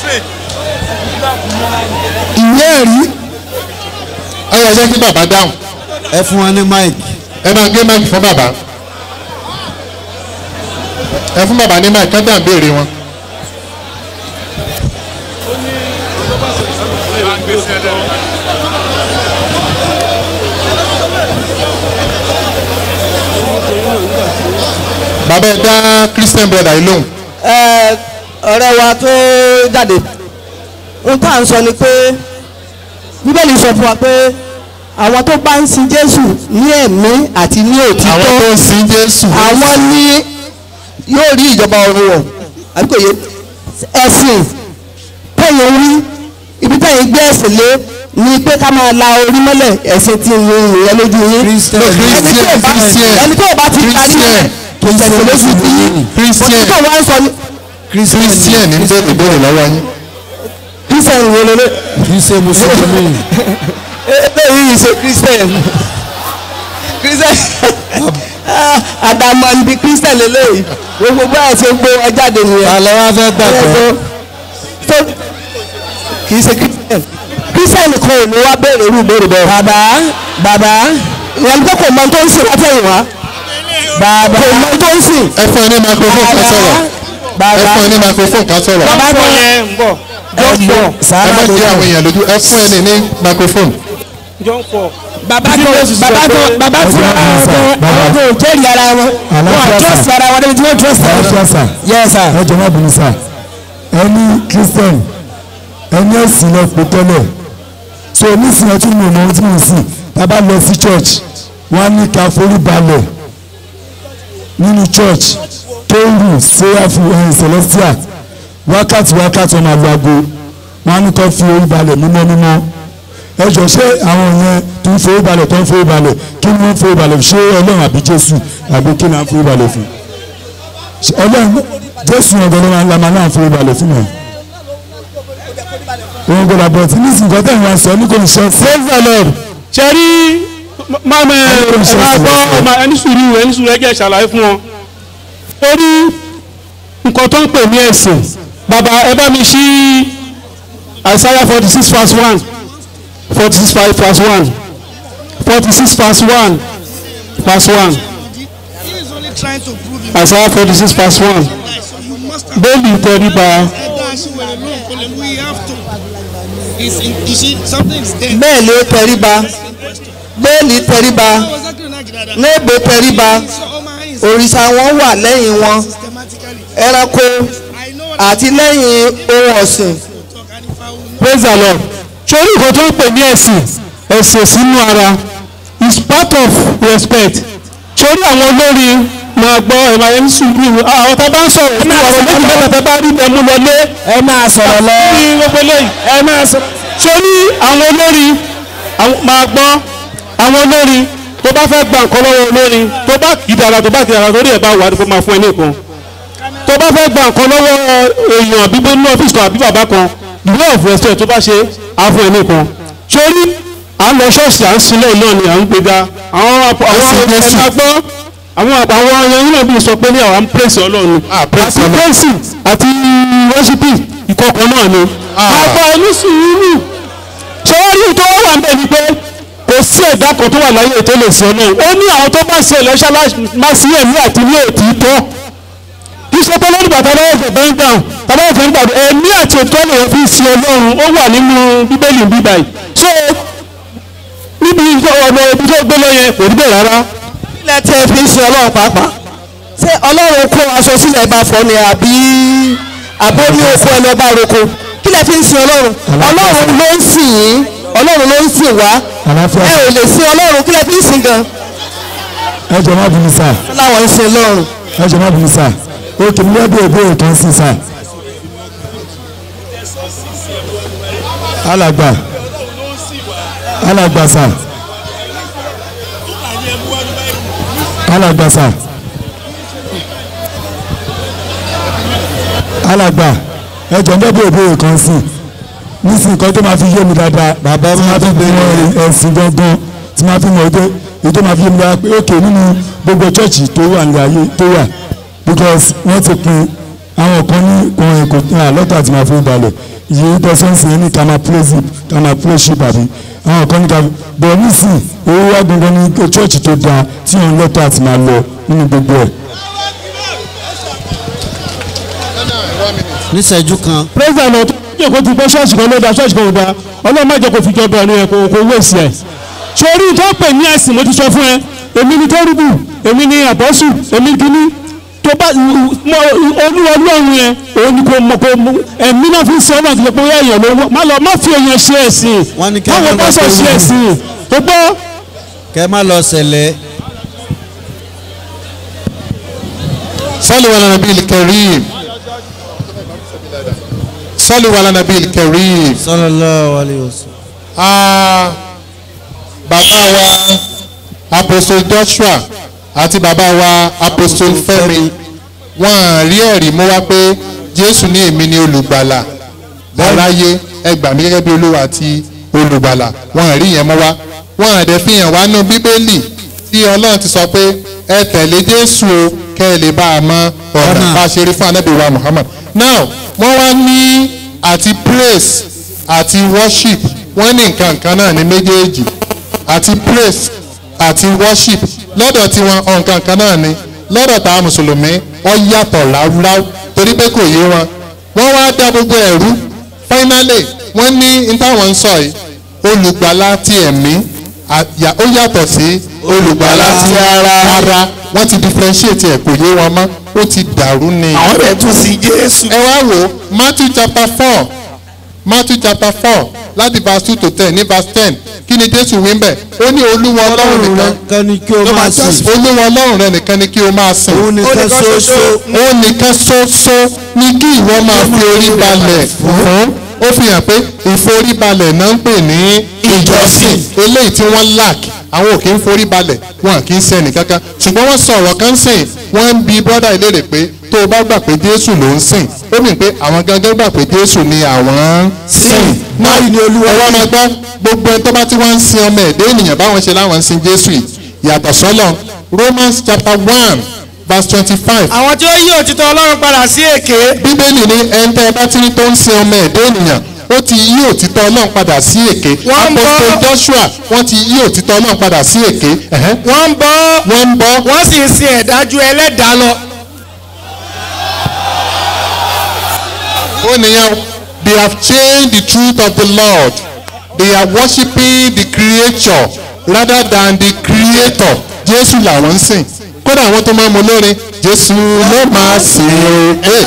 ìwé ẹ̀rí ẹ yẹ jẹ́ kí bàbá dáhùn ẹ fún wọn ní máìkì. ẹ máa gé máìkì fún bàbá ẹ fún bàbá ní máìkì ká dáhùn béèrè wọn. bàbá ẹ dá christian brother yìí lóhùn ẹ ọ̀rẹ́ wa tó jáde ohun tá à ń sọ ni pé bíbélì sọ fún wa pé àwọn tó bá ń sin jésù ní ẹ̀mí àti ní àwọn òtítọ́ tó ń sin jésù àwọn ní yóò rí ìjọba ọ̀run wọ̀ àbí kò yé ẹ̀sìn tẹ̀yìn rí ibi tẹ̀yìn gbé ẹ̀sìn lé ni pé ká máa la orí mọ́lẹ̀ ẹ̀sìn tí ń yin ìyẹn lójú yín Christian. ẹni tó bá ẹni tó bá ti parí Christian. kò tẹ̀sán lójú bí yín Christian. òtítọ́ wa ń sọ ní christian ní bẹ́ẹ̀ ìbéèrè lọ́wọ́ yín christian wo lélẹ̀ kì í ṣe mùsùlùmí. eléyìí ṣe christian christian àdàmọ̀ níbi christian lélẹ́yìí gbogbo báyìí ṣe gbé wọn jáde nìyẹn. àlọ́ wa fẹ́ gbàgbọ́. tó kì í ṣe christian christian kan ò ní wá béèrè irú ìbéèrè bẹ́ẹ̀. bàbá bàbá ìyẹn tó kò mọ tó ń sìn látẹ̀yìn wá. bàbá kò mọ tó ń sìn. ẹ fún ẹ ní microphone kan sọ̀rọ̀ ẹ bàbá fún ẹ ní microphone kan sọ̀rọ̀ bàbá tó yẹn ń bọ̀ ẹ má jẹ́ àwọn èèyàn lójú ẹ fún ẹ ní ní microphone john four. bàbá tó bàbá tó bàbá tó àwọn tó jẹ́rìí ara wọn wọn trust ara wọn débi tí wọ́n trust ara wọn. sà yes sir. ẹ jọ má bínú sà ẹni christian ẹni ẹ̀sìn lọ pé tẹ́lẹ̀ so nísìnyí ẹtún mi ò mọ ohun tí mo sìn tá a bá lọ sí church wọ́n á ní ká forí balẹ̀ nínú church tóórù sẹ́yàfù ẹ̀hìn celestia wákàtí wákàtí ọmọ àgbàgbọ́ wọ́n á ní kó fi orí balẹ̀ mímọ́ mímọ́ ẹ jọ ṣé àwọn yẹn tó ń forí balẹ̀ tó ń forí balẹ̀ kí ni wọ́n ń forí balẹ̀ fún ṣé ọlọ́run àbí jésù àbí kí ni à ń forí balẹ̀ fún Ṣé ọlọ́run jésù ọ̀gá ló máa ń la máa náà forí balẹ̀ fún mi. òun gbọ́dọ̀ bọ̀ tí ní ìsìnkú tẹ̀ wọ́n sọ ní kò ní ṣe praise the lord. ṣe rí máa mẹ ẹ máa gbọ́ ọmọ ẹni sùúrù ẹni sùúrù ẹjẹ ṣàlàyé fún wọn. ó ní nǹkan tó ń pè ní ẹ̀sìn bàbá ẹ bá mi ṣí Isaiah forty six verse one forty six verse one forty six verse one verse one He is only trying to prove him Isaiah forty six verse one right. So you must have bẹ́ẹ̀ni ìtẹríba that she will alone. Colin, we have to. Is in, is she something is there? bẹ́ẹ̀ ló tẹríba bẹ́ẹ̀lì tẹríba I was acting like that. léèbó tẹríba So all my eyes òrìṣà wọn wà lẹ́yìn wọn systematically. ẹranko I know what àti lẹ́yìn ohun ọ̀sìn to talk and if I will know. praise the lord sórí nǹkan tó ń pè ní ẹ̀sìn ẹ̀sìn sínú ara is part of respect sórí àwọn olórí máa gbọ́ ẹ̀ máa ń sùúrù àwọn tá a bá ń sọ̀rọ̀ ní ọ̀rọ̀ méjì mẹ́ta tá a bá rí ẹmu lọlé ẹ máa sọ̀rọ̀ lọ ní gbogbo eléyìí ẹ máa sọ sórí àwọn olórí àwọn- máa gbọ́ àwọn olórí tó bá fẹ́ gba nǹkan lọ́wọ́ olórí tó bá kìdàrà tó bá kìdàrà lórí ẹ̀ bá wà á kó máa fún ẹ ní nǹkan tó bá fẹ́ gba nǹkan lọ́wọ́ èèyàn àbí bó ní ọ́fíìsì kan àbí bàbá kan the way of respect tó bá ṣe á fún ẹ ní nǹkan sórí à ń lọ ṣọ́ọ̀ṣì à ń sílẹ̀ náà ni à ń gbéga àwọn àpò àwọn Ẹ̀sìn Jésù. ẹ̀ka gbọ́ àwọn àpò àwọn ẹyẹ náà bí sọ pé ní àwọn praise ọlọ́run Ah, praise àti Ọlọ́run. praise àti worshiping ìkọ̀kọ̀ náà ni Ah. àgbà ẹni sùúrù sọ́wọ́rí tó wà ń bẹ̀ ni pé kò sí ẹ̀dá kan tó wà láyé tó lè sí ọlọ́run ó ní àwọn tó bá ṣe ẹlẹ́ṣẹ́ má sí ẹ̀mí àti ní òtítọ́ kì í ṣe pé lórí bàtà lọ́wọ́ fẹ̀ bẹ́ẹ̀ dáhùn tàbí ọ̀fẹ́ ń gbàdúrà ẹ̀mí àti òtítọ́ lè fi sí ọlọ́run ó wà nínú bíbélì bíbá yìí so níbi ọ̀nà ibi tó gbé lọ yẹn kò rí bẹ́ẹ̀ rárá ilẹ̀ tẹ́ fi ń sin ọlọ́run pàápàá ṣé ọlọ́run kó aṣọ sílẹ̀ bá fọ ni àbí àbó ní oko ẹni ọba roko kí lẹ fi ń sin ọlọ́run ọlọ́run ló ń sìn yín ọlọ́run ló ń sìn wá àlàáfíà ẹ ò lè sin ọlọ́run kí lẹ fi ń sìn gan ẹ jọ má bínú sà láwọn ń sin ọlọ́run ẹ jọ má bínú sà ó kì í lẹ́bí ìbéèrè kan sí sà. alàgbà alàgbà sà alàgbà sà alàgbà ẹ jọ ń lẹ́bí ìbéèrè kan sí nísìnyí kan tó máa fi yé mi dáadáa bàbá mi máa fi bẹ̀rẹ̀ ẹ̀sìn gangan tí máa fi mọ̀ pé èyí tó máa fi yé mi dáadáa pé òkè nínú gbogbo chọ́ọ̀chì tó wà ní ayé tó wà because wọ́n ti pin àwọn kan ní ohun èkó lọ́tà tí máa fi balẹ̀ yìí tẹ̀sán sí ní ká máa praise him ká máa worship àbí àwọn kan ní ká bọ̀ nísìn owó wá gangan ní church tó dáa tí wọ́n lẹ́tọ̀ àti máa lọ nínú gbogbo ẹ̀. níṣẹ́jú kan president ọ̀tún yẹ kó ti gbọ́ ṣọ́ọ̀ṣì kan ló da ṣọ́ọ̀ṣì kan ló da ọlọ́run má jẹ́ kó fi jọba ẹ̀nu ẹ̀ kó kó wé sí ẹ̀. sórí tó pè ní ẹ̀sìn mo ti sọ fún ẹ èmi ni kérúbù èmi ni àbọ́sù èmi kìíní tó bá mọ olúwa ọlọ́run yẹn òun ni kò mọ kò mọ ẹ̀mí náà fi ń sọ ọ́nà àti pé bóyá èèyàn ló má lọ má fi èèyàn ṣe ẹ̀sìn Wọ́n ní kí ẹ káwọn má lọ pásọ̀ pé ṣe wù. ẹ̀sìn tó gbọ́ kẹ́ má lọ ṣẹlẹ̀ صلوا على النبي الكريم صلوا على النبي الكريم sallallahu alaihi wasallam. Ah, bàbá wa apostle Joshua àti bàbá wa apostle Fẹ́mi wọ́n á rí ẹ̀rí mú wá pé Jésù ní èmi ni olùgbàlà aráyé ẹ gbà mí gẹ́gẹ́ bí olúwa àti olùgbàlà wọ́n á rí yẹn mú wá wọ́n á dẹ̀ fi hàn wá nú bíbélì tí Ọlọ́run ti sọ pé ẹ tẹ̀lé Jésù o kẹ́ ẹ lè bá a mọ ọ̀nà Ọ̀nà. bá a ṣe rí fún anábì wa Muhammad now wọ́n wá ní àti praise àti worship wọ́n ní nǹkan kan náà ní méjèèjì àti praise àti worship lọ́dọ̀ tiwọn nǹkan kan náà ni lọ́dọ̀ táwọn mùsùlùmí ó yàtọ̀ ráúráú torí pé kò yé wọn wọ́n wá dá gbogbo ẹ̀rú finally wọ́n ní n táwọn ń sọ yìí olùgbàlà ti ẹ̀mí àyà- ó yàtọ̀ sí olùgbàlà ti ara ara wọ́n ti differentiate ẹ̀ kò yé wọn mọ́ ó ti dàrú ni. àwọn rẹ̀ tún sí jésù. ẹ wá wò Matthew chapter four Matthew chapter four láti verse two to ten ní verse ten kí ni Jésù wí ń bẹ̀ ó ní olúwa ọlọ́run nìkan kan ní kí o máa sìn olúwa ọlọ́run rẹ nìkan ni kí o máa sìn òun nìkan ṣoṣo ó nìkan ṣoṣo ní kí ìwọ máa fi orí balẹ̀ fún ó fi hàn pé ìforíbalẹ̀ náà ń pè ní ìjọsìn eléyìí tí wọ́n lack àwọn ò kì í forí balẹ̀ wọn kì í sẹ́ni kankan ṣùgbọ́n wọ́n sọ̀rọ̀ kan sìn wọ́n ń bi brọ́dà ìlérè pé tó o bá gbà pé Jésù ló ń sìn ó mì pé àwọn gangan gbà pé Jésù ni àwọn ń sìn náà ni olúwa ẹ̀wọ́n máa gbọ́ gbogbo ẹni tó bá ti wá ń sin ọmọ ẹ̀dá ènìyàn báwọn ṣe láwọn ń sin Jésù yìí yàtọ̀ sọ́lọ̀ Romans chapter one verse twenty-five àwọn tí ó yí òtítọ́ ọlọ́run padà sí èké. bíbélì ní ẹni tẹ́ ẹ bá ti ní tó ń sin ọmọ ẹ̀dá ènìyàn ó ti yí òtítọ́ ọlọ́run padà sí èké Wọ́n ń bọ́- Apostle Joshua wọ́n ti yí òtítọ́ ọlọ́run padà sí èké ẹ̀hẹ́n. wọ́n ń bọ́ wọ́n ń bọ́ wọ́n sì ń sin ẹ̀dájú ẹlẹ́dàá lọ. ó nìyẹn they have changed the truth of the Lord they are worshiping the creature rather than the creator Jésù làwọn ń sìn kódà àwọn tó máa ń mọ lórin Jésù ló máa sìn o Eh,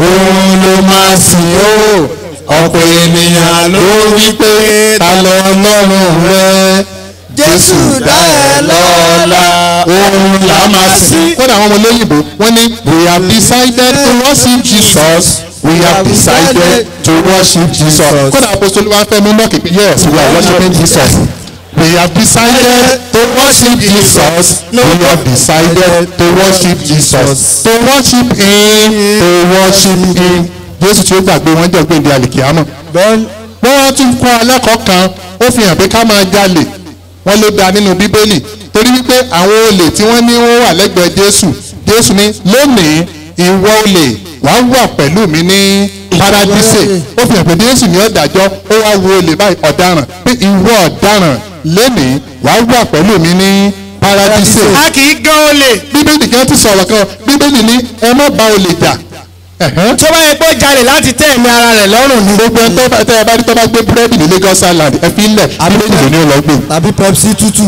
òun ló máa sìn o ọ̀pọ̀ ènìyàn ló wí pé ta lọ ọlọ́run rẹ Jésù dá ẹ lọ́lá òun là máa sìn. kódà àwọn ọmọ olóyìnbó wọ́n ní we have decided to worship Jesus we have decided to worship Jesus. kódà apostoli wa fẹ́ mú mọ́kì pé yes we are worshiping Jesus. We have decided to worship Jesus. We have decided to worship Jesus. To worship him. To worship him. Jésù tí ó gbàgbé wọn jẹ́ gbèǹde àlìkìámọ̀. bẹ́ẹ̀ wọ́n wá tún kọ́ alẹ́kọ̀ọ́ kan ó fi hàn pé ká máa jalè wọ́n ló da nínú bíbélì torí wípé àwọn olè tí wọ́n ní wọ́n wà lẹ́gbẹ̀ẹ́ Jésù Jésù ní lónìí ìwọ olè wàá wà pẹ̀lú mi ní paradíṣe ó fi hàn pé Jésù ní ọ̀dàjọ́ ó wá wo olè báyìí ọ̀daràn pé ìwọ ọ̀daràn lónìí wàá wà pẹ̀lú mi ní paradíṣe a kì í gan olè. bíbélì kan ti sọ̀rọ̀ kan bíbélì ní ẹ má bá olè jà ẹ̀hẹ́n tó bá yẹ pé ó jalè láti tẹ́ ẹ̀mí ara rẹ̀ lọ́rùn ni. gbogbo ẹni tó bá tẹ́ ẹ bá rí tó bá gbé búrẹ́dì ní Lagos Island ẹ fi ń lẹ̀ bíbélì ló ní ó lọ gbé tàbí Pepsi tútù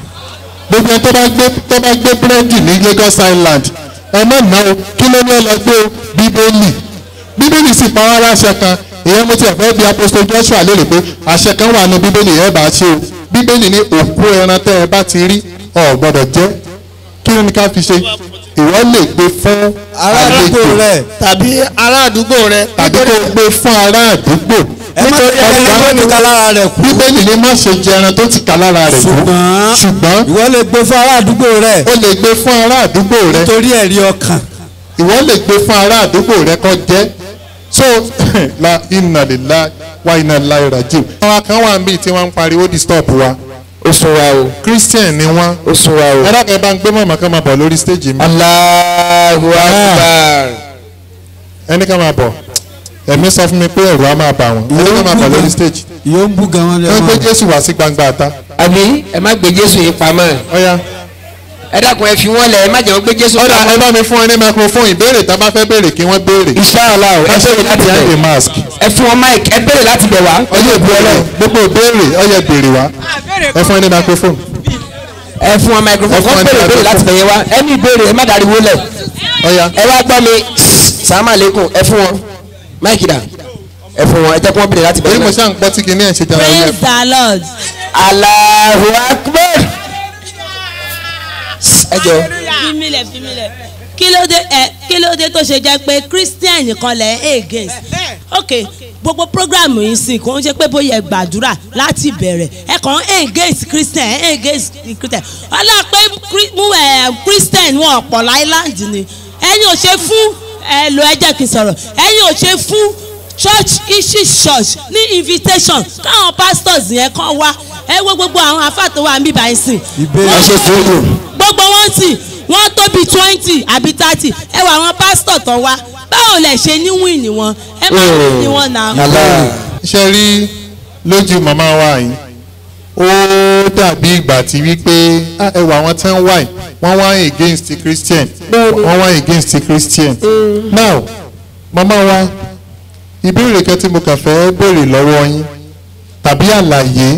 gbogbo ẹni tó bá gbé tó bá gbé búrẹ́dì ní Lagos Island ẹ má ná o kí ló ní ó lọ gbé o bíbélì bíbélì sì pa wá láṣẹ kan ìyẹn mo ti ẹ̀fọ́ bí apostol Joshua lérè pé àṣẹ kan wà ní bíbélì ẹ bá ṣe o bíbélì ní òkú ẹran tẹ́ ẹ bá ti rí ọ̀ gbọ́dọ̀ jẹ kí ni ká fi ṣe ìwọ lè gbé fún ará àdúgbò àlejò rẹ tàbí ará àdúgbò rẹ. tàbí kó gbé fún ará àdúgbò ẹ má nítorí jẹ́ ẹni tó ti ka lára rẹ̀ kú bíbélì ní má ṣe jẹ ẹran tó ti kà lára rẹ̀ kú ṣùgbọ́n ṣùgbọ́n ìwọ lè gbé fún ará àdúgbò rẹ ó lè gbé fún ará àdúgbò rẹ nítorí ẹ̀rí ọkàn ìwọ lè gbé fún ará àdúgbò rẹ kó jẹ so la inna lillahi wa inna ilaihi raji'un. àwọn kan wà níbi tí wọ́n ń pariwo disturb wa ó sọ wa o christian ni wọ́n ó sọ wa o. ẹ dákẹ́ bá ń gbé mọ̀mọ́ kan máa bọ̀ lórí stage mi Allahu Akbar. ẹni kan máa bọ̀ ẹ̀mí sọ fún mi pé ẹ̀rù á máa bà wọ́n ẹni náà máa bọ̀ lórí stage yóò ń bú gan wọn wọ́n gbé lẹ́wọ̀n. jésù wá sí gbangba àta àbí ẹ má gbé jésù yìí pamọ́ ọ̀ya ẹ dákun ẹ fi wọ́n lẹ̀ ẹ má jẹ́ wọ́n gbé jésù ọ̀dà ẹ pamọ́. bá mi fún ẹ ní microphone ìbéèrè tá a bá fẹ́ béèrè kí wọ́n béèrè ìṣáàlá o ẹ béèrè láti behind the bẹ̀ mask ẹ fún wọn mic ẹ béèrè láti bẹ̀ wá. ọyẹ ìbéèrè gbogbo ìbéèrè ọyẹ béèrè wá ẹ fún ẹ ní microphone ẹ fún wọn microphone Ẹ fún kọ́ wọn ní béèrè béèrè microphone. láti bẹ̀ yẹn wá ẹni ìbéèrè ẹ má dariwo lẹ̀ ọ̀ya ẹ wá gbọ́ mi sàmà lẹ́kùn ẹ fún wọn máìkì dà ẹ fún wọn ẹ jẹ́ kí wọ́n béèrè láti bẹ̀ èyí mo yẹn. ṣáà ń gbọ́ tí kìíní ẹ̀ ṣe jẹun ọyẹ praise the lord Allahu Akbar. ẹ jọ fimilẹ fimilẹ kí ló dé ẹ kí ló dé tó ṣe jẹ́ pé christian nìkan lẹ ẹ against ok gbogbo program yìí sìn kò ń ṣe pé bóyá ẹ gbàdúrà láti bẹ̀rẹ̀ ẹ kàn ń against christian ẹ against christian ọlá pé Chri- mú ẹ christian wọn ọ̀pọ̀ island ni ẹ̀yin ò ṣe fún ẹ lo ẹ jẹ́ kí n sọ̀rọ̀ ẹ̀yin ò ṣe fún church ishi church ní invitation káwọn pastors yẹn kàn wá ẹ wo gbogbo àwọn afáàtò wa níbí báyìí sìn Ìbéèrè. Wọ́n- ẹ ṣe sùúrù. gbogbo wọn sì wọn tó bíi twenty àbí thirty ẹ wà àwọn pásítọ̀ tó wá báwo lẹ ṣe ní wíìnì wọn ẹ má wíìnì wọn náà. Allah. ṣe rí lójú màmá wa yìí ó dàbí ìgbà tí wípé ah, ẹ wà àwọn tí wọ́n wà yìí wọ́n wá against the christian wọ́n wá against the christian now màmá wa ìbéèrè kan tí mo kàn fẹ́ béèrè lọ́wọ́ yín tàbí àlàyé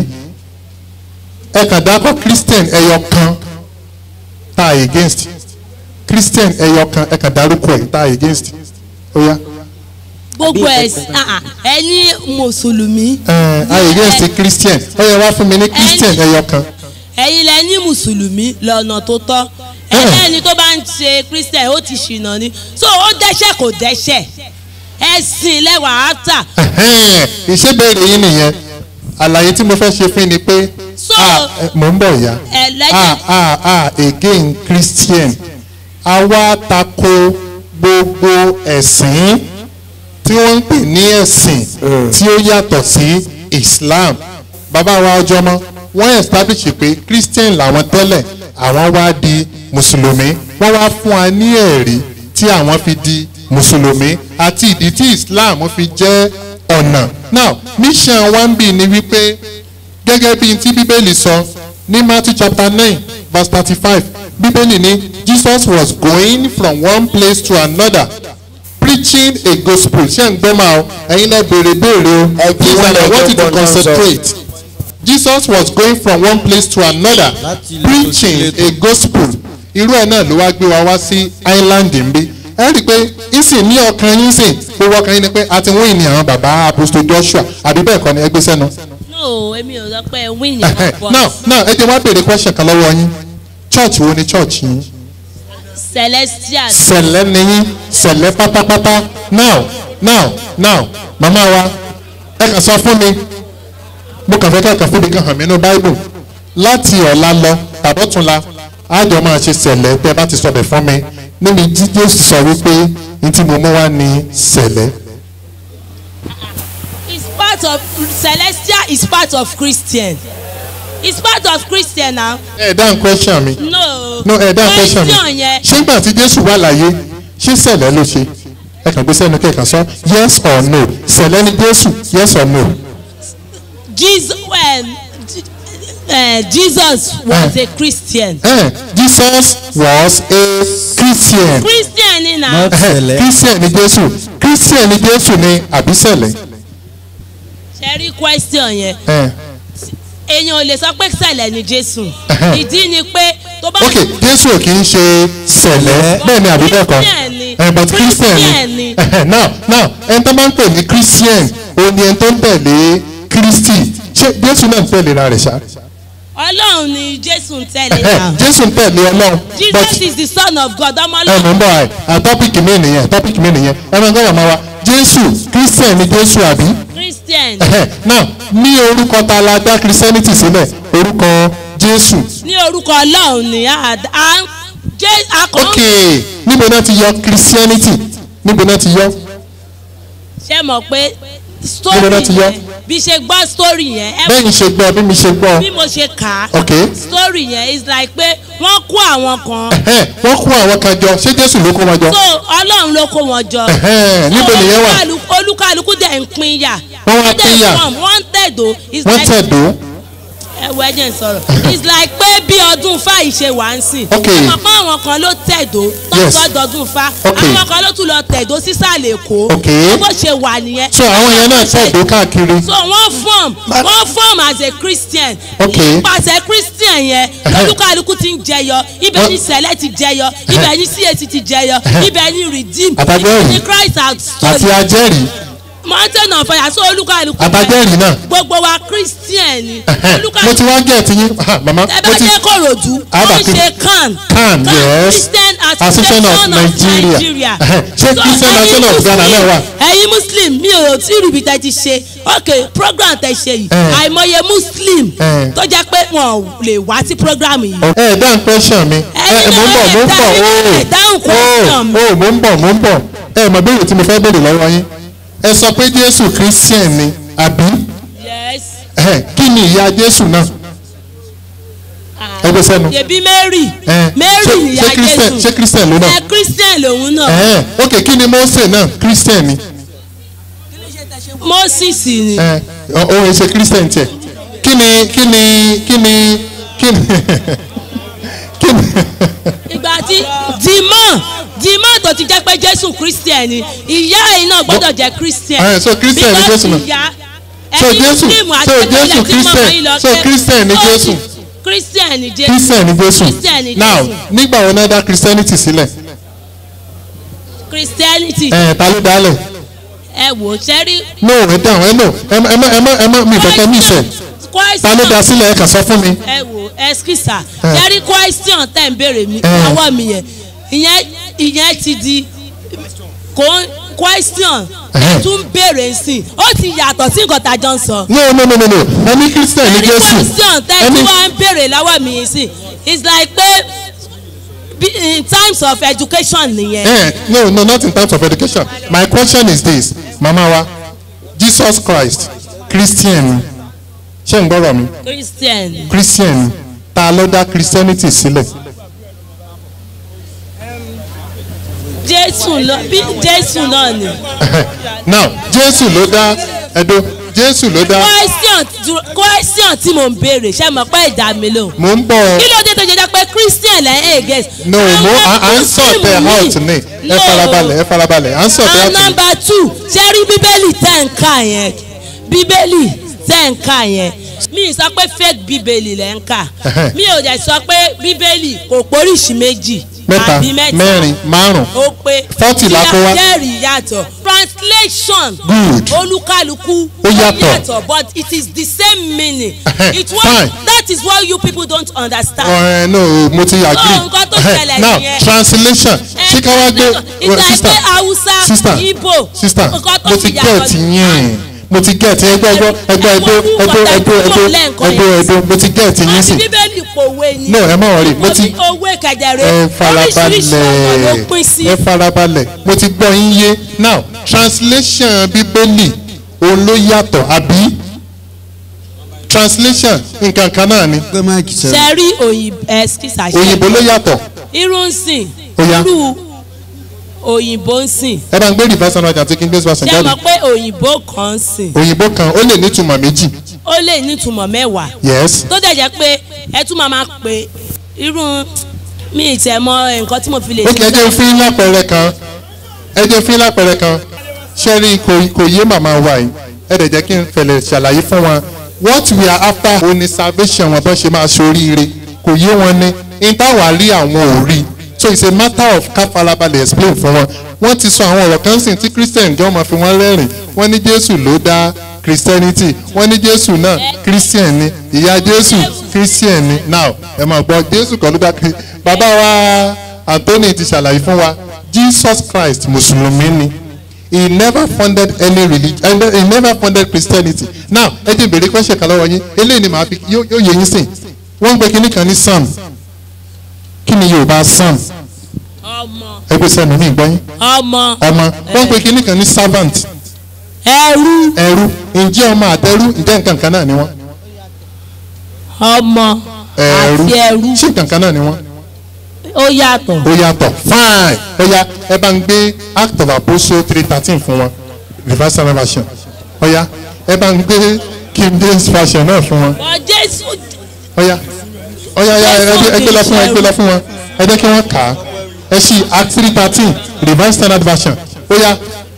ẹ kàn dákọ̀ christian ẹyọ kan tá a against christian ẹyọ kan ẹ kàn dárúkọ ẹ tá a against ó yá gbogbo ẹ ẹ ní mùsùlùmí ẹ a against the christian ó yẹ wá fún mi ní christian ẹyọ kan ẹ̀yin lẹ ní mùsùlùmí lọ́nà tó tọ́ ẹlẹ́ni tó bá ń ṣe christian ó ti ṣìnà ni so ó dẹ́ṣẹ̀ kò dẹ́ṣẹ̀ ẹ̀sìn lẹ́wà áfà Ẹhẹ́n, ìṣèbéèrè yín nìyẹn àlàyé tí mo fẹ́ ṣe fún yín ni pé So- ah, ẹ, mò ń bọ̀ ya ẹlẹ́jẹ̀ ah ah ah again christian àwa tako gbogbo ẹ̀sìn tí wọ́n ń pè ní ẹ̀sìn tí ó yàtọ̀ sí islam bàbá wa ọjọ́ mọ́ wọ́n establish pé christian làwọn tẹ́lẹ̀ àwọn wá di mùsùlùmí wọ́n wá fún wa ní ẹ̀rí tí àwọn fi di mùsùlùmí àti ìdí tí islam fi jẹ́ ọ̀nà now mission one b ni wípé gẹ́gẹ́ bí tí bíbélì sọ ní matthew chapter nine verse thirty-five bíbélì ní jesus was going from one place to another preaching a gospel ṣé ń gbọ́ máa o ẹ̀yin náà béèrè béèrè o Ẹ jí please wọn and i lọ want you to gbọ́ náà sọ. concentrate jesus was going from one place to another Láti ilé tó sí preaching ilé tó. a gospel irú ẹ̀ náà ló wá gbé wa wá sí island nbí ẹ rí i pé ìsìn ní ọkàn yín sìn gbogbo ọkàn yín ni pé a ti wíìn ní àwọn bàbá apostle joshua àbí bẹ́ẹ̀ kọ́ ni ẹ gbé sẹ́nu no èmi ò sọ pé wíìnì wọn pọ̀ now now ẹ jẹ́ wá béèrè question kan lọ́wọ́ yín church wo ni church yín celestial sẹ̀lẹ̀ ni yín sẹ̀lẹ̀ pátápátá now now now màmá wa ẹ kàn sọ fún mi mo kàn fẹ́ kẹ́kọ̀ọ́ fún mi kan hàn mí nínú bible láti ọ̀la lọ tàbọ̀túnla àjọ máa ṣe sẹ̀lẹ̀ tẹ́ ẹ bá ti sọ bẹ̀ fún mi níbi tí jésù sọ wípé ní tí mo mú wá ní sẹ̀lẹ̀ is part of celestial is part of christian is part of christian now ẹ dáhùn question mi no no ẹ dáhùn question mi question yẹn ṣé gbà tí jésù wà láyé ṣé sẹ̀lẹ̀ ló ṣe ẹ kàn gbé sẹ́nu kẹ́kàn sọ yes or no sẹ̀lẹ̀ ni jésù yes or no. jesus well, uh, jesus was a christian Eh, Jesus was a Christian. christian ni na Not Eh, sẹ̀lẹ̀. Christian ni Jésù. Christian ni Jésù ni àbísẹ̀lẹ̀. ṣe rí question yẹn Eh, èèyàn ò lè sọ pé sẹ̀lẹ̀ ni jésù Ẹhẹ́. ìdí ni pé tó bá ok Jésù ò kì í ṣe sẹ̀lẹ̀ bẹ́ẹ̀ ni àbí bẹ́ẹ̀ kọ́. Christian ni. Eh, but Christian Christian ni. ni. Eh, now now ẹni tó máa ń pè ní Christian òun ni ẹni tó ń tẹ̀lé Kristi. Ṣé Jésù náà ń tẹ̀lé ra rẹ̀ ṣá? ọlọ́run ni jésù ń tẹ̀lé Eh, náà Jésù ń tẹ̀lé Ọlọ́run. jesus is the son of god ọmọ ẹ ọlọ́run mọ̀ ń bọ̀ ẹ̀ à tọ́pìkì mi nìyẹn tọ́pìkì mi nìyẹn ẹ máa ń gbọ́dọ̀ máa wa Jésù Christian ni Jésù àbí? christian Ẹhẹ́, now ní orúkọ ta la dá christianity sílẹ̀ orúkọ jésù ní orúkọ ọlọ́run ni a a jẹ́ akọ̀ ok níbo náà ti yọ christianity níbo náà ti yọ ṣe mọ̀ pé níbo story náà ti yọ yẹn bí ṣe gbọ́ story yẹn ẹ bẹ́ẹ̀ ni ṣe gbọ́ bí mi ṣe gbọ́ bí mo ṣe kà á Ok. story yẹn is like pé wọ́n kó àwọn kan Ẹ̀hẹ́n, wọ́n kó àwọn kan jọ ṣé jésù ló kó wọn jọ so ọlọ́run ló kó wọn jọ Ẹ̀hẹ́n, níbo So, nìyẹn wà? olúkálukú- olúkálukú dẹ̀ ń pín yà Wọ́n wá dẹ̀ pín yà. come, wọ́n tẹ̀dó is wọ́n like tẹ̀dó ẹwọ ẹjẹ ń sọ̀rọ̀ it's like pé bí ọdún fa yìí ṣe wà ń sìn Ok. ọmọ kan àwọn kan ló tẹ̀dó Yes. tọ́jọ́ dọdún fa Ok. àwọn kan ló tún lọ tẹ̀dó sísàlẹ̀ èkó Ok. bó ṣe wà nìyẹn. so àwọn yẹn náà tẹ̀dó káàkiri so wọ́n form wọ́n form as a christian Ok. nípasẹ̀ christian yẹn lójúkàlùkù ti ń jẹyọ ibẹ̀ Wọ́n- ni sẹ̀lẹ̀ ti jẹyọ ibẹ̀ ni cac ti jẹyọ ibẹ̀ ni redeem Àtàgbẹ́rì. ibẹ̀ ni christ has àti ajẹ́rìí mountain of fire so olúkàlùkù àtàjẹ́rìí náà gbogbo wa christian ni Ẹ̀hẹ́n, mo ti wá gẹ̀ẹ́tì yín Ah, màmá ẹ mo bá ti dé kòròdú Àbá wọ́n kí- ṣe can CAN, yes. christian Association association of of Nigeria. nigeria Ẹ̀hẹ́n, ṣé So, Christian ẹ̀yin Association of Ghana náà wà? Muslim- ẹ̀yin muslim mi ò tí ì ríbi tẹ́ ti ṣe ok program tẹ́ ṣe yìí Ẹ̀. àìmọye muslim Ẹ̀. tó jẹ́ pé wọn ò lè wá sí program yìí ẹ ẹ dáhùn question mi ẹ Ẹ̀yin ẹ mo ń bọ̀ náà mo ń ẹ bọ̀ dáhùn- ẹ dáhùn question mi. o o mo ń bọ̀ mo ń bọ̀ ẹ mọ̀ béèrè tí mo fẹ́ béèrè lọ́wọ́ yín ẹ sọ pé jésù christian ni àbí yes ẹ kí ni ìyá jésù náà ẹ gbé sẹ́nu yẹbi mary ẹ mary ṣé- nìyá ṣé christian jésù ṣé christian ló náà ẹ christian lòun náà ẹ ok kí ni mose náà christian ni moses ni ẹ òun ṣe christian tiẹ̀ kí ni kí ni kí ni kí ni kí ni ìgbà tí dìmọ́ dìmọ́ tó ti jẹ́ pé jésù christian ni ìyá yìí náà gbọ́dọ̀ jẹ́ christian. Eh, so Christian ni Because Jésù náà. ìyá So ẹ̀yin Jésù- Muslim àti so ẹ̀yin Jésù tí mọ̀mọ́ Christian- yín lọ so pé- Christian ni ó Jésù. ti- christian ni jésù christian ni jésù Christian ni now Jésù. nígbà wo náà dá christianity sílẹ̀ christianity ẹ ta ló dálẹ̀ ẹ wò ó ṣẹ́rí no ẹ dáhùn ẹ no ẹ má ẹ má ẹ má ẹ má mi ìfẹ́ mi ìfẹ́ ta ló dá sílẹ̀ ẹ kà sọ fún mi ẹ wò ẹskísà Eh. ṣẹ́rí question tẹ̀ ń béèrè mi Eh. ọwọ́ mi yẹn ìyẹn ìyẹn ti di kò question Eh. ẹ tún béèrè sí i ó ti yàtọ̀ sí nǹkan tá a jọ ń sọ. no no no no no ẹ ní christian ni ẹni jésù question tẹ́ ẹ tí ní wọ́n ń béèrè lọ́wọ́ mi yìí sí it's like pé bí- in times of education nìyẹn. ẹ no no not in terms of education my question is this mama wa jesus christ christian ni ṣé ń gbọ́rọ̀ mi christian christian ni ta ló dá christianity sílẹ̀ jésù lọ bí jésù náà ni. now jésù ló dá ẹ̀dọ́ jésù ló dá question dúró- question tí mò ń béèrè ṣé mo pẹ́ ìdá mi lò. mò ń bọ̀ kí ló dé tó ṣe jẹ́ pé christian lẹ́yìn again. no mo à ń sọ̀tẹ̀ out ni ẹ farabalẹ̀ ẹ farabalẹ̀ à ń sọ̀tẹ̀ out and ni. number two ṣé rí bíbélì tẹ̀ ń kà yẹn bíbélì tẹ̀ ń kà yẹn mi ì sọ pé fake bíbélì lẹ̀ ń kà Ẹhẹ́. mi ò dẹ̀ sọ pé bíbélì kò póríṣi méjì mẹ́ta àbí mẹ́ta mẹ́rin márùn ó pé Forty la kó wá. jẹ́rìí yàtọ̀ translation Good. olúkálukú Ó yàtọ̀. but it is the same meaning Ẹhẹ́, it was fine. that is what you people don't understand. ẹ no mo ti agree nǹkan tó Ẹhẹ́, ṣẹlẹ̀ now nìyẹn. translation ṣé ká wá gbé ìgbà sister pé haúsá sister ibo sister nǹkan tó mo ti fi yàtọ̀ get yín mo ti get ẹgbẹ́ ẹgbẹ́ ẹgbẹ́ ẹgbẹ́ ẹgbẹ́ ẹgbẹ́ ẹgbẹ́ ẹgbẹ́ ẹgbẹ́ mo ti get yín àti sí bíbélì pòwe ni no ẹ má wọrí mo ti owó kẹjẹrẹ ẹ oríṣiríṣi ọ̀nà ló pín farabalẹ̀ sí ẹ farabalẹ̀ mo ti gbọ́ yín yé now translation bíbélì òun ló yàtọ̀ àbí translation nǹkan kan náà ni gbé máìkì sẹ́nu. sẹ́rí òyìnbó ẹ̀skísà òyìnbó ló yàtọ̀ irú ń sìn Ó yá. irú òyìnbó ń sìn ẹ bá ń gbé reverse ọ̀nà àti king based version ṣé jáde mọ̀ pé òyìnbó kan ń sìn òyìnbó kan ó lè nítumọ̀ méjì ó lè nítumọ̀ mẹ́wàá yes tó dẹ̀ jẹ́ pé ẹ tún máa máa pè irú mi ì tẹ̀ mọ nǹkan tí mo fi lè ó kì í jẹ́ fún lápẹẹrẹ kan ẹ jẹ́ fún lápẹẹrẹ kan ṣẹ́rí kò kò yé màmá wa yìí ẹ dẹ̀ jẹ́ kí n fẹ̀lẹ̀ ṣàlàyé fún wọn what we are after òun ni salvation wọn bọ́n ṣe máa ṣoríire kò yé wọn ní n táwa rí àwọn ò rí so it's a matter of ká farabalẹ̀ explain fún wọn wọ́n ti sọ àwọn ọ̀rọ̀ kan sìn tí christian jọ máa fi wọ́n rẹ́rìn wọ́n ní jésù ló dá christianity wọ́n ní jésù náà christian ni ìyá jésù christian ni now ẹ máa gbọ́ jésù kan ló dá Chri- bàbá wa anthony ti ṣàlàyé fún wa jesus christ mùsùlùmí ni he never funded any religion he never funded christianity now ẹ jẹ́ ìbéèrè question kan lọ́wọ́ yín eléyìí ni màá fi yóò yóò yé yín sìn wọ́n ń pe kinní kan ní psalm kí ni yorùbá psalm ọmọ ẹgbẹ́ sẹ́nu ní ìgbọ́yìn ọmọ ọmọ wọ́n ń pe kinní kan ní servant ẹrú ẹrú ǹjẹ́ ọmọ àtẹrú ǹjẹ́ nǹkan kan náà ni wọ́n ọmọ ẹrú àti ẹrú ṣé nǹkan kan náà ni wọ́n ó yàtọ̀ ó yàtọ̀ fine ó yá ẹ bá ń gbé act of apostle three thirteen fún wọn reverse version ó yá ẹ bá ń gbé king james version náà fún wọn ọ jésù ó yá ó yá yá ẹ ẹ gbé lọ fún wọn ẹ gbé lọ fún wọn ẹ jẹ́ kí wọ́n kà á ẹ ṣí act three thirteen reverse standard version ó yá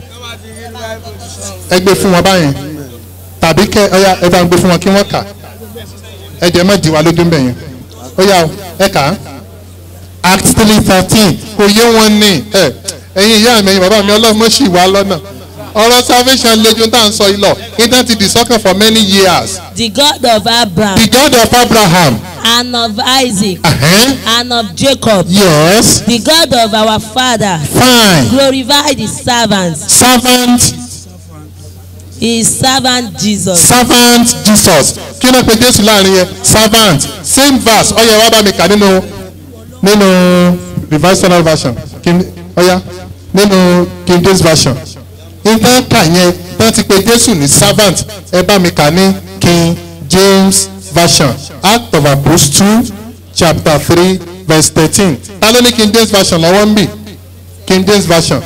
ẹ gbé fún wọn báyẹn tàbí kẹ ọ yá ẹ bá ń gbé fún wọn kí wọ́n kà á ẹ jẹ́ má di wa lójú ń bẹ̀ yẹn ó yá o ẹ kà á act three thirteen kò yé wọn ní ẹ ẹ̀yin ìyá mi ẹ̀yin bàbá mi ọlọ́run mọ̀ sí wa lọ́nà ọ̀rọ̀ salvation lẹ́jọ́ tá à ń sọ yìí lọ ìtàn ti dìsọ́kàn for many years the god of abraham the God of Abraham and of isaac uh-huh. and of jacob yes the god of our father fine glorify his servant servant his servant jesus. servant Jesus kí ló pe Jésù láàrin yẹn servant same verse ọyẹ wa bá mi kà nínú nínú revised standard version King ọya nínú King James version ìtàn kà yẹn tán ti pe Jésù ní servant ẹ bá mi kà ní King James version Act of Apostles chapter three verse thirteen ta ló ní King James version lọ́wọ́ ń bì King James version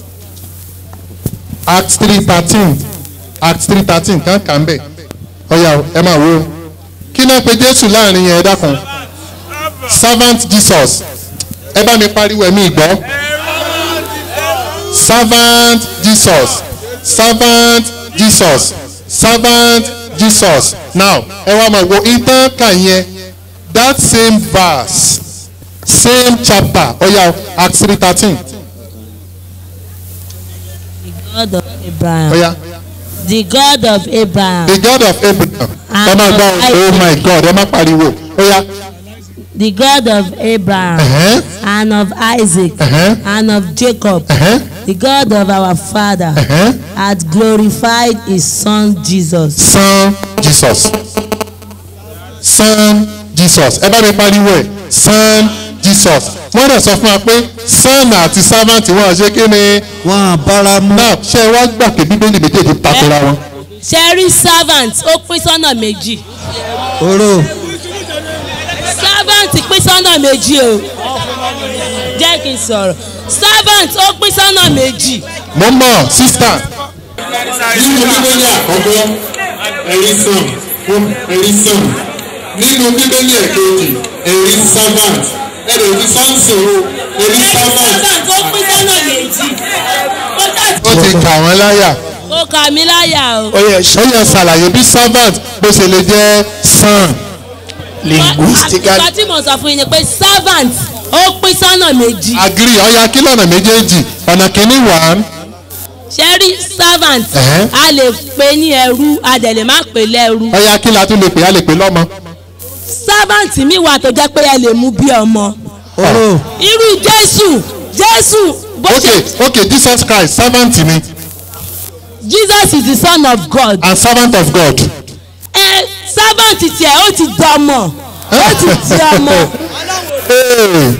Act three thirteen Act three thirteen kan kà ń bẹ̀ ọ̀yà ẹ máa wo kí náà pe Jésù láàrin yẹn ẹ dákun servant Jesus ẹ bá mi pariwo ẹ̀mí ìgbọ́ servant Jesus servant Jesus servant Jesus now ẹ wá máa wo ìtàn kà yẹn that same verse same chapter ọ̀yà Act three thirteen god of abraham ọ̀yà. the god of abraham the God of Abraham ẹ máa gbọ́ oh my God ẹ má pariwo ó yá the god of abraham ẹ̀hẹ́n, and of isaac ẹ̀hẹ́n, and of jacob ẹ̀hẹ́n, the god of our father ẹ̀hẹ́n. had glorified his son jesus. son Jesus son Jesus ẹ bá mi pariwo ẹ son Jesus wọ́n dẹ̀ sọ fún wa pé son àti servant wọn ṣe kí ni wọn bára mu. náà ṣé ẹ wá gbà pé bíbélì méjèèjì takora wọn. sẹ́rí servant ó pín sọ́nà méjì oró servant pín sọ́nà méjì o jẹ́ kí n sọ̀rọ̀ servant ó pín sọ́nà méjì mo mọ̀ sísítà. nínú bíbélì àkọ́kọ́ ẹ̀rí sàn fún ẹ̀rí sàn nínú bíbélì ẹ̀kejì ẹ̀rí servant ẹ̀rọ ìdí sáǹsì o ẹ̀rí servant. servant ó pín sọ́nà méjì ó dà- ó ti kà wọ́n láyà ó kà mí láyà o. ó yẹ ó yẹ ṣàlàyé bí servant bó ṣe lè jẹ́ son linguistically. ìgbà tí mo sọ fún yín ni pé servant ó pín sọ́nà méjì agree ọ̀ya kí lọ́nà méjèèjì ọ̀nà kìíní wà sẹ́rí servant Ẹ̀hẹ́. a lè pè ní ẹrú a dẹ̀ lè má pè lẹ́rú ọ̀ya kí la tún lè pè á lè pè lọ́mọ. servant mi wà tó jẹ́ pé ẹ lè mú bí ọmọ oró irú jésù jésù bó ok ṣe ok Jesus Christ servant ni jesus is the son of god and servant of God. ẹ servant tiẹ̀ ó ti dọmọ ó ti di ọmọ Hey.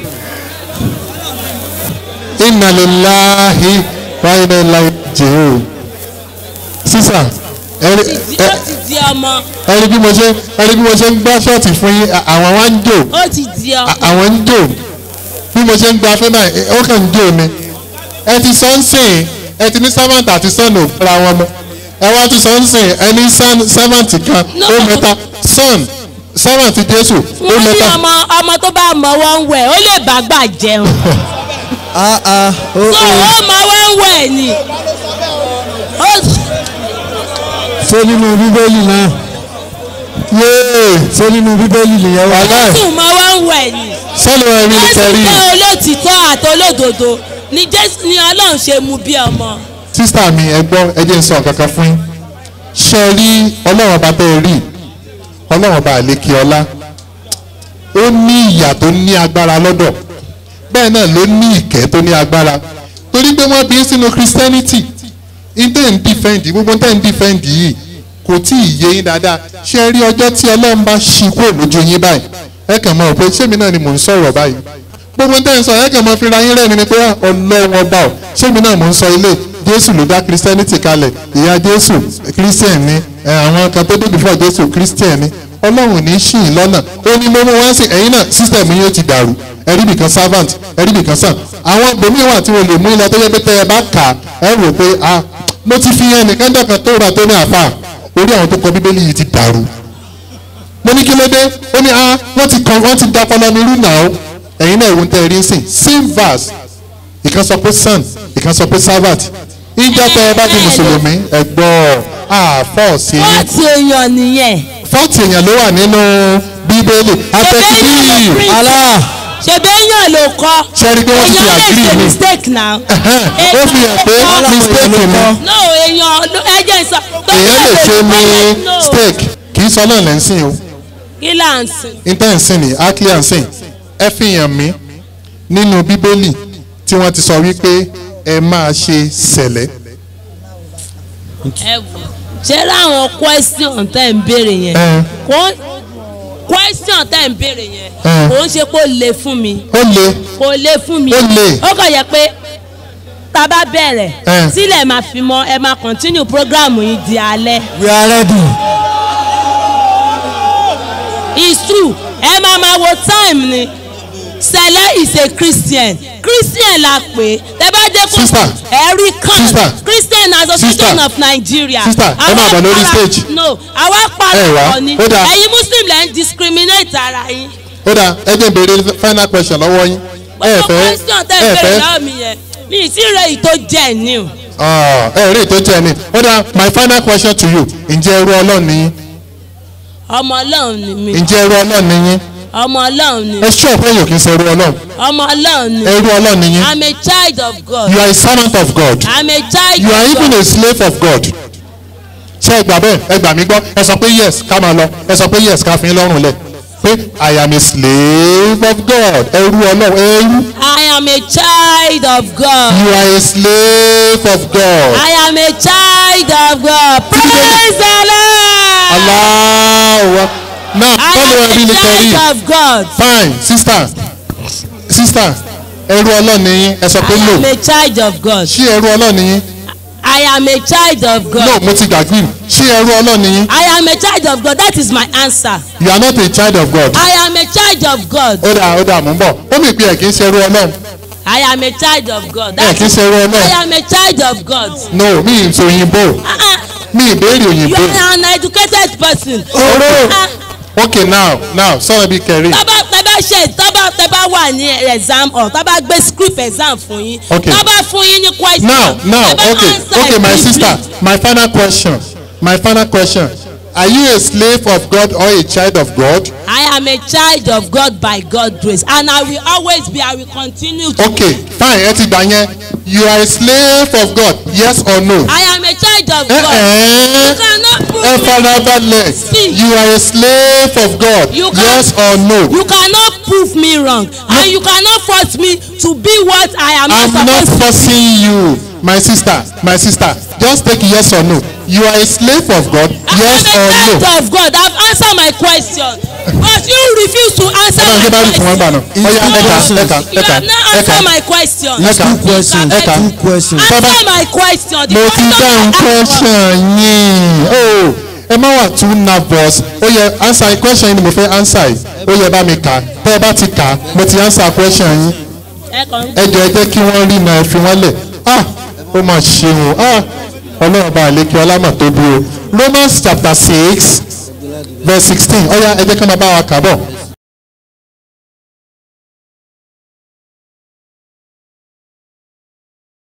inna lillahi wa inna ilaihi raji'un. sísà ẹni Ti- ó ti di ọmọ ẹni bí mo ṣe ẹni bí mo ṣe ń gbá ṣọ́ọ̀tì fún yín à- àwọn wá ń jò ó ti di à- ọmọ àwọn ń jò bí mo ṣe ń gba fẹ́ náà ẹ- ó kàn ń jò ni ẹ ti sọ ń sìn ẹ ti ní servant àti son ò fúnra wọn mọ ẹ wá tún sọ ń sìn ẹ ní son- servant kan No. ó mẹ́ta son servant Jésù ó wọ́n ní mẹ́ta ọmọ ọmọ tó bá mọ wọ́n wẹ̀ ó lè bá gbà jẹun ah ah so oró ó mọ wọ́n wẹ̀ ni ó ṣé nínú bíbélì náà yéé ṣé nínú bíbélì nìyẹn wà. wàhálà ẹ̀ sùn mọ wọ́n wẹ̀ ni sọ́nù ẹ̀rí jésù kẹrí jẹ́ olótìtọ́ àti olódodo ni jésù ni ọlọ́run ṣe mú bí ọmọ sísá mi ẹ gbọ́ ẹ jẹ́ n sọ kankan fún yín ṣe rí ọlọ́run ọba tẹ́ ẹ rí ọlọ́run ọba àlékè ọlá ó ní ìyà tó ní agbára lọ́dọ̀ bẹ́ẹ̀ náà ló ní ìkẹ́ tó ní agbára torí pé wọ́n bí sínú christianity ìtẹ́ ń dìfẹ́ǹdì gbogbo tẹ́ ń dìfẹ́ǹdì yìí kò tí ì yé yín dáadáa ṣe rí ọjọ́ tí ọlọ́run bá ṣí kúrò lójú yín báyìí ẹ kàn mọ̀ pé ṣémi náà ni mò ń sọ̀rọ̀ báyìí gbogbo tẹ́ ń sọ ẹ kàn mọ̀ fira yín rẹ́ni ni pé ọlọ́run ọba ọ̀ ṣémi náà mò ń sọ ilé jésù ló dá christianity kalẹ̀ ìyá jésù christian ni ẹ, àwọn kan tó dé before jésù christian ni ọlọ́run ní ṣì ń lọ́nà ó ní mo mú wá sí ẹ̀yin náà system yín ó ti dàrú ẹ̀rí bìkan servant ẹ̀rí bìkan sàn àwọn gbòmíì wà tí wọ́n lè mú ilẹ̀ tó yẹ pé tẹ́ ẹ bá kà á ẹ rò pé ah mo ti fi ẹnìkan dọ̀kan tó ra tó ní àfà orí àwọn tó kọ bíbélì yìí ti dàrú mo ní kí ló dé ó ní ah wọ́n ti kàn wọ́n ti da ọpọlọ mi rú náà ẹ̀yin náà ìwọ̀n tẹ́ ẹ rí sìn same verse ìkan sọ pé son ìkan sọ pé servant ìjọ tẹ ẹ bá di mùsùlùmí ẹ gbọ́ àfọ̀ sí wọ́n ti èèyàn nìyẹn. fọ́ọ̀tì èèyàn ló wà nínú bíbélì àtẹ̀síbí Allah ṣebí èèyàn ló kọ́. Ṣé rí pé wọ́n ti fi èèyàn lè agree ṣe ni? mistake now. ó fi hàn pé mistake ni no èèyàn ló- ẹ jẹ́ sọ. èèyàn lè ṣe No. mistake kì í sọ náà lẹ́sìn o kí là ń sìn. intensin ni akíyà ń sìn ẹ fi hàn mí nínú bíbélì tí wọ́n ti sọ wípé ẹ máa ṣe sẹ̀lẹ̀ ẹ wò ṣé láwọn question tẹ́ ń béèrè yẹn ẹ kò question tẹ́ ń béèrè yẹn Ẹ. kò ń ṣe kó le fún mi ó le kò le fún mi Ó le. ó kàn yẹ pé tá a bá bẹ̀rẹ̀ Ẹ. sílẹ̀ máa fi mọ́ ẹ máa continue program yìí di alẹ́ we are ready. it's true ẹ máa máa wo time ni sẹlẹ is a christian christian la pè tẹ bá dé kó Sister. ẹrí kan Sister. christian association Sister. of nigeria Sister, ẹ Àwa máa bọ̀ lórí para- stage. no àwa Ẹ wá, parapọ̀ ni ó dáa. ẹ̀yin muslim lẹ́ ń discriminate ara yín ó dáa ẹ jẹ́ n béèrè final question lọ́wọ́ yín ẹ gbogbo fẹ́ question tẹ́ ẹ ń bèrè fẹ́ lọ́wọ́ mi yẹn mi ì tí ì rẹ èyí tó jẹ́ ní o Ah, ẹ rí ètò jẹ́ ni ó dáa my final question to you ǹjẹ́ ẹrú ọlọ́run ni yín ọmọ ọlọ́run ni mi ǹjẹ́ ẹrú ọlọ́run ni yín ọmọ ọlọ́run ni ẹ ṣọ́ ọ̀pẹ́ yòókì ṣe ẹrú ọlọ́run ọmọ ọlọ́run ni ẹrú ọlọ́run ni yín i'm a child of god you are a servant of God i'm a child you are of even god a slave of God ṣé ẹ gbà bẹ́ẹ̀ ẹ gbà mí gbọ́ ẹ sọ pé yes ká máa lọ ẹ sọ pé yes ká fi yín lọ́rùn lẹ̀ pé I am a slave of God ẹrú ọlọ́run ẹrú i am a child of god. you are a slave of God I am a child of God. Praise the Lord. Allah now I follow am every a little child read of God. fine sister sister ẹrú ọlọ́run ni yín ẹ sọ pé I no am a child of God. ṣé ẹrú ọlọ́run ni yín I am a child of no God. mo ti gbàgbé ṣé ẹrú ọlọ́run ni yín I am a child of God. That is my answer. you are not a child of God I am a child of God. ó dà ó dà mú bọ̀ ó mì pé ẹ̀ kì í ṣe ẹrú ọlọ́run I am a child of God. ẹ̀ That kì í is, ṣe ẹrú I ọlọ́run am a child of God. no mi ì sọ òyìnbó Uh-uh. mi ì béèrè You òyìnbó are an educated person. Ọ̀rọ̀. Uh-uh. okay now now sọ̀rọ̀ bí kẹrin tọ́ba tẹ́bá ṣe tọ́ba tẹ́bá wà ní exam or tọ́ba gbé script exam fún yín Okay. tọ́ba fún yín ní question now now tẹ́bá okay answer okay my briefly. sister my final question my final question are you a slave of God or a child of God I am a child of God by God's grace and I will always be I will continue to okay fine ẹ ti gbà yẹn you are a slave of God yes or no. I am a child of ẹ God you ẹ cannot prove ẹ me farabalẹ̀ See. you are a slave of God You can- yes or no. you cannot prove me wrong and you cannot force me to be what I am I'm not not supposed to forcing you my sister my sister just take yes or no you are a slave of God yes I am or a no. child of God I have answered my question but you refuse to answer ẹ bá ń gbé my báyìí fún wọn gbà question. náà ọyá ẹ̀ka ẹ̀ka You ẹ̀ka have not ẹ̀ka answered my question. Yes, two questions Eka. two questions. Answer my question. The mo ti question dáhùn I asked- question yín o ẹ má wà too nervous ó yẹ answer yín question yín ni mo fẹ́ answer yìí ó yẹ bá mi kà á tẹ́ ẹ bá ti kà á mo ti answer question yín Ẹ kàn ń ẹ jọ ẹ jẹ́ kí wọ́n rí náà ẹ fi wọ́n lẹ̀ ah ó mà ṣeun ah ọlọ́run bá àlékè ọlámà tó bí o Romans chapter six verse sixteen ọ̀ya ẹ jẹ́ kí wọ́n máa bá wa kà bọ̀